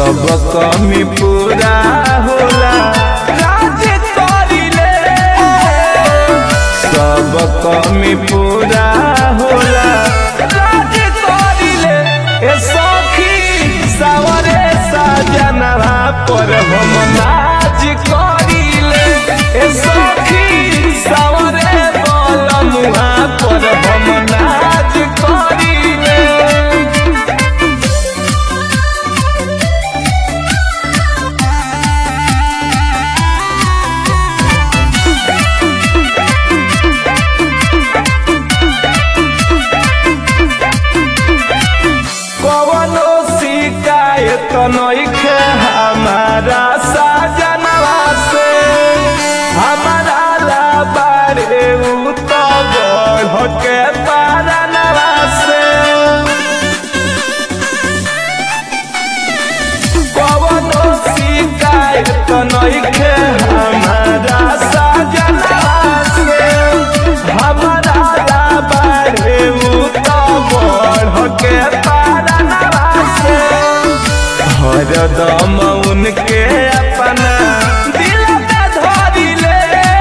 सब कमी पूरा होला राज करिले सब कमी पूरा होला राज करिले ए सखी सावरे साजनवा पर हम नाच करिले ए सखी सावरे बोलमुहा पर हम नाच करिले कवनो शिकायत नइखे हमारा साजनवा से हमारा लाबारे उ तो बढ़ के पारनवा से कवनो शिकायत नइखे हमारा साजनवा से हमारा लाबारे उ तो बढ़ के पारनवा से हरदम उनके अपना दिल में धरिले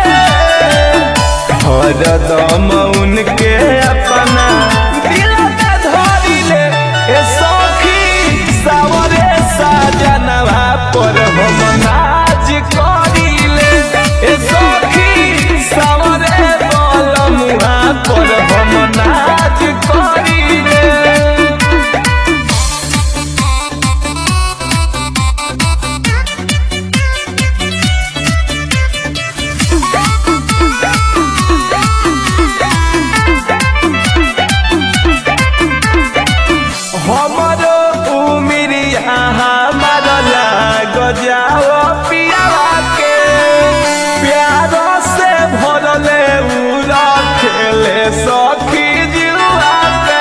हरदम उनके अपना दिल में धरिले ए सखी सावरे साजनवा पर हम नाच करिले ए सखी सावरे बोलमुहा पर हम नाच करिले हमरो उमिरिया हमार लाग जाओ पियावा के प्यार से भरले उ रखेले सखी जुआ के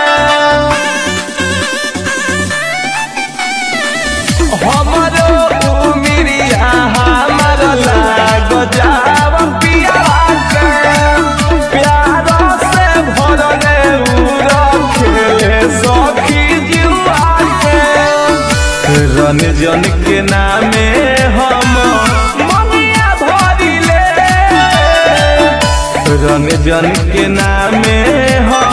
हमरो उमिरिया हमार लाग जाओ पियावा के प्यार से भरले उ रखेले सखी जुआ के रंजन के नामे हम ममिया भरिले रंजन के नामे हम